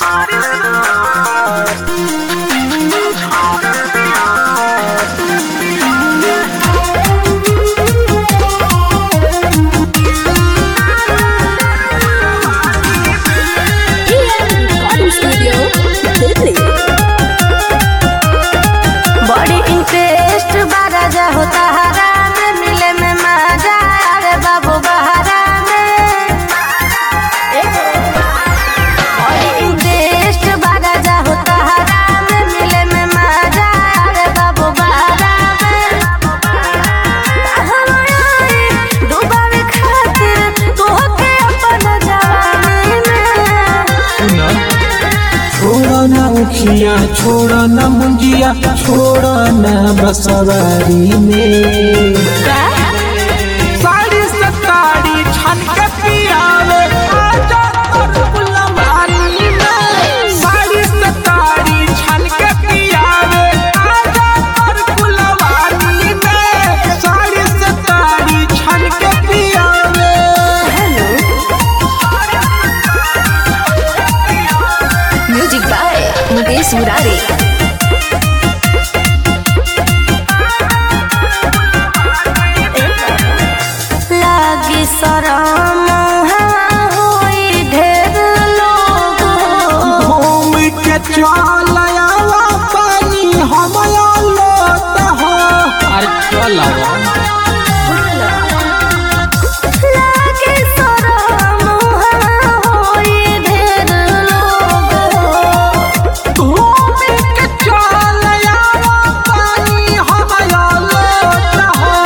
recording studio Delhi बड़ी interest बारा जा होता हरा में मिले में मजा अरे बाबू बहरा में बड़ी इंटरेस्ट बारा जा होता हरा में मिले में मजा अरे बाबू बहरा में हमारी डूबावे खातिर तोहके अपन जवानी में छोड़ ना उखिया छोड़ ना मुंजिया छोड़ ना बसवारी में साड़ी सताड़ी छन के पियावे आजा तोर फुलवारी में साड़ी सताड़ी छन के पियावे आजा तोर फुलवारी में साड़ी सताड़ी छन के पियावे म्यूजिक बाय मुकेश मुरारी लागी शरम होई ढेर लोग घूम के चल आवा पानी हमया लोट हो अरे चल लागी शरम होई ढेर लोग घूम के चल आवा पानी हमया लोट हो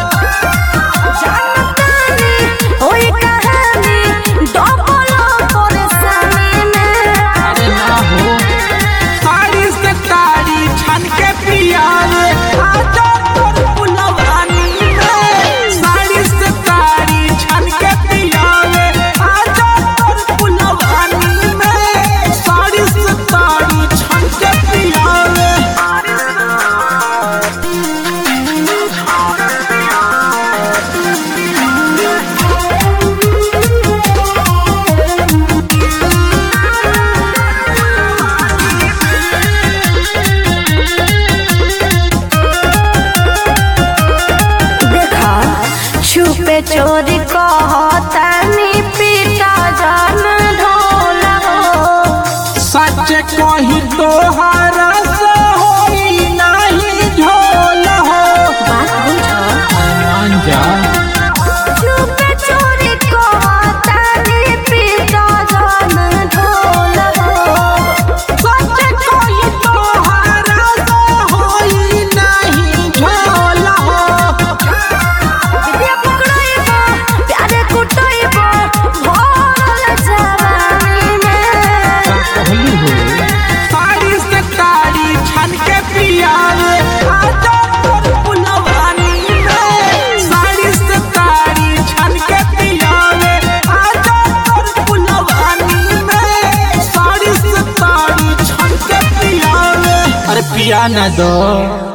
जानतानी होई कहानी डबल परेशानी में अरे ना हो साड़ी से ताड़ी छन के पियावे आजा तोर फुलवानी में साड़ी से ताड़ी छन के पियावे आजा तोर फुलवानी में साड़ी से ताड़ी छन के पियावे देखा छुपे चोरी कहतानी पीटा जान ढोला हो सच कही तोहरा से होई नहीं झोल हो बात बुझो मान जा छुपे चोरी कहतानी पीटा जान ढोला हो सच कही तोहरा से होई नहीं झोल हो विद्या पकड़ाइबो प्यारे कुटाइबो भोल जवानी में कहली हो साड़ी से ताड़ी छन के पियावे आजा तोर फुलवानी में साड़ी से ताड़ी छन के पियावे आजा तोर फुलवानी में साड़ी से ताड़ी छन के पियावे अरे पिया ना दो